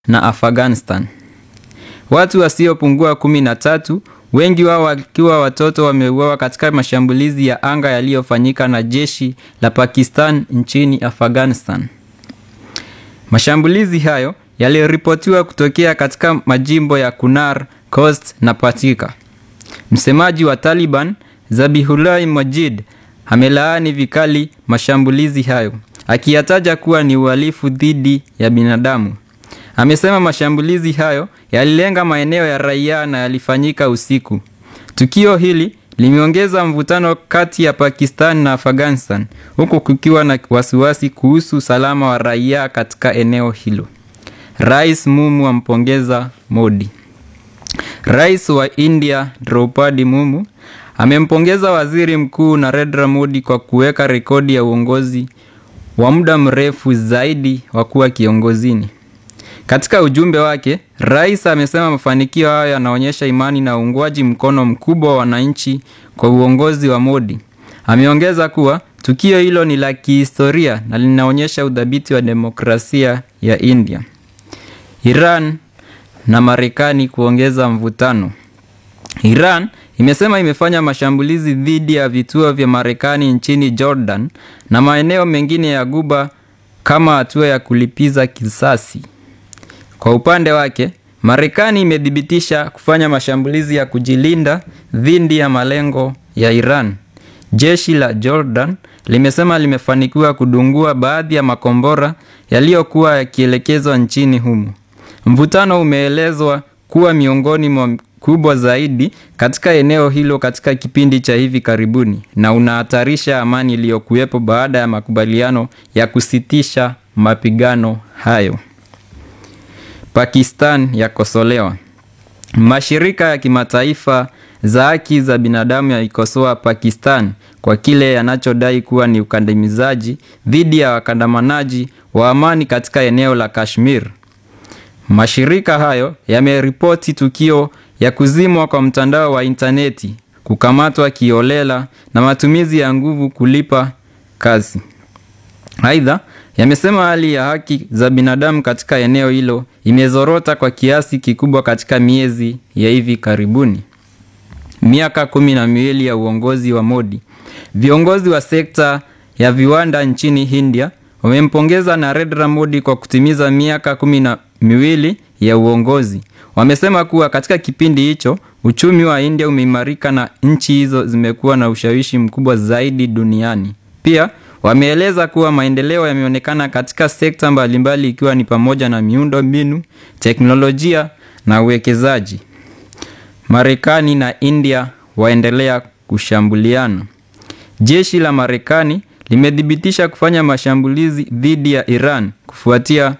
na Afghanistan. Watu wasiopungua kumi na tatu, wengi wao wakiwa watoto, wameuawa katika mashambulizi ya anga yaliyofanyika na jeshi la Pakistan nchini Afghanistan. Mashambulizi hayo yaliripotiwa kutokea katika majimbo ya Kunar, Khost na Paktika. Msemaji wa Taliban, Zabihullah Mujahid, amelaani vikali mashambulizi hayo akiyataja kuwa ni uhalifu dhidi ya binadamu. Amesema mashambulizi hayo yalilenga maeneo ya raia na yalifanyika usiku. Tukio hili limeongeza mvutano kati ya Pakistan na Afghanistan huku kukiwa na wasiwasi kuhusu usalama wa raia katika eneo hilo. Rais Mumu ampongeza Modi. Rais wa India Draupadi Mumu amempongeza Waziri Mkuu Narendra Modi kwa kuweka rekodi ya uongozi wa muda mrefu zaidi wa kuwa kiongozini. Katika ujumbe wake, rais amesema mafanikio hayo yanaonyesha imani na uungwaji mkono mkubwa wa wananchi kwa uongozi wa Modi. Ameongeza kuwa tukio hilo ni la kihistoria na linaonyesha udhabiti wa demokrasia ya India. Iran na Marekani kuongeza mvutano. Iran imesema imefanya mashambulizi dhidi ya vituo vya Marekani nchini Jordan na maeneo mengine ya Guba kama hatua ya kulipiza kisasi. Kwa upande wake, Marekani imethibitisha kufanya mashambulizi ya kujilinda dhidi ya malengo ya Iran. Jeshi la Jordan limesema limefanikiwa kudungua baadhi ya makombora yaliyokuwa yakielekezwa nchini humo. Mvutano umeelezwa kuwa miongoni mwa kubwa zaidi katika eneo hilo katika kipindi cha hivi karibuni na unahatarisha amani iliyokuwepo baada ya makubaliano ya kusitisha mapigano hayo. Pakistan yakosolewa. Mashirika ya kimataifa za haki za binadamu yaikosoa Pakistan kwa kile yanachodai kuwa ni ukandamizaji dhidi ya wakandamanaji wa amani katika eneo la Kashmir. Mashirika hayo yameripoti tukio ya kuzimwa kwa mtandao wa intaneti, kukamatwa kiolela na matumizi ya nguvu kulipa kazi. Aidha, yamesema hali ya haki za binadamu katika eneo hilo imezorota kwa kiasi kikubwa katika miezi ya hivi karibuni. Miaka kumi na miwili ya uongozi wa Modi. Viongozi wa sekta ya viwanda nchini India wamempongeza Narendra Modi kwa kutimiza miaka kumi na miwili ya uongozi. Wamesema kuwa katika kipindi hicho uchumi wa India umeimarika na nchi hizo zimekuwa na ushawishi mkubwa zaidi duniani. Pia wameeleza kuwa maendeleo yameonekana katika sekta mbalimbali ikiwa ni pamoja na miundo mbinu, teknolojia na uwekezaji. Marekani na India waendelea kushambuliana. Jeshi la Marekani limethibitisha kufanya mashambulizi dhidi ya Iran kufuatia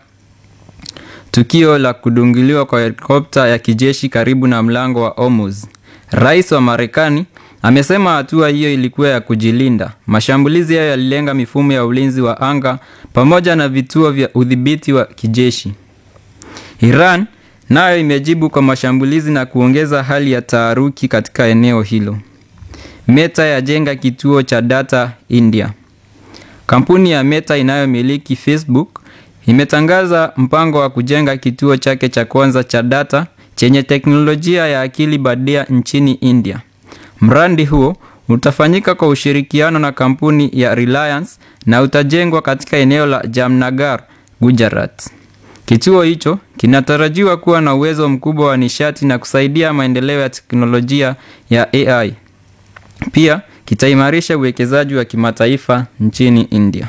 tukio la kudungiliwa kwa helikopta ya kijeshi karibu na mlango wa Hormuz. Rais wa Marekani amesema hatua hiyo ilikuwa ya kujilinda. Mashambulizi hayo yalilenga mifumo ya ulinzi wa anga pamoja na vituo vya udhibiti wa kijeshi. Iran nayo imejibu kwa mashambulizi na kuongeza hali ya taharuki katika eneo hilo. Meta yajenga kituo cha data India. Kampuni ya Meta inayomiliki Facebook imetangaza mpango wa kujenga kituo chake cha kwanza cha data chenye teknolojia ya akili bandia nchini India. Mradi huo utafanyika kwa ushirikiano na kampuni ya Reliance na utajengwa katika eneo la Jamnagar, Gujarat. Kituo hicho kinatarajiwa kuwa na uwezo mkubwa wa nishati na kusaidia maendeleo ya teknolojia ya AI. Pia kitaimarisha uwekezaji wa kimataifa nchini India.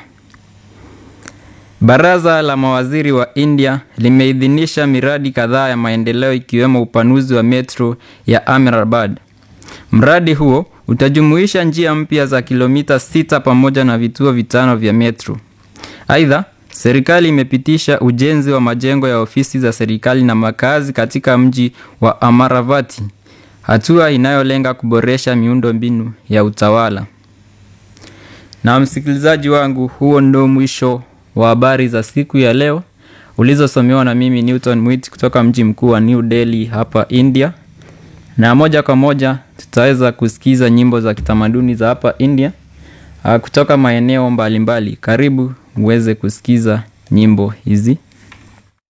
Baraza la mawaziri wa India limeidhinisha miradi kadhaa ya maendeleo ikiwemo upanuzi wa metro ya Ahmedabad. Mradi huo utajumuisha njia mpya za kilomita sita pamoja na vituo vitano vya metro. Aidha, serikali imepitisha ujenzi wa majengo ya ofisi za serikali na makazi katika mji wa Amaravati, hatua inayolenga kuboresha miundo mbinu ya utawala. Na msikilizaji wangu, huo ndio mwisho wa habari za siku ya leo ulizosomewa na mimi Newton Mwiti kutoka mji mkuu wa New Delhi hapa India, na moja kwa moja tutaweza kusikiza nyimbo za kitamaduni za hapa India kutoka maeneo mbalimbali. Karibu uweze kusikiza nyimbo hizi.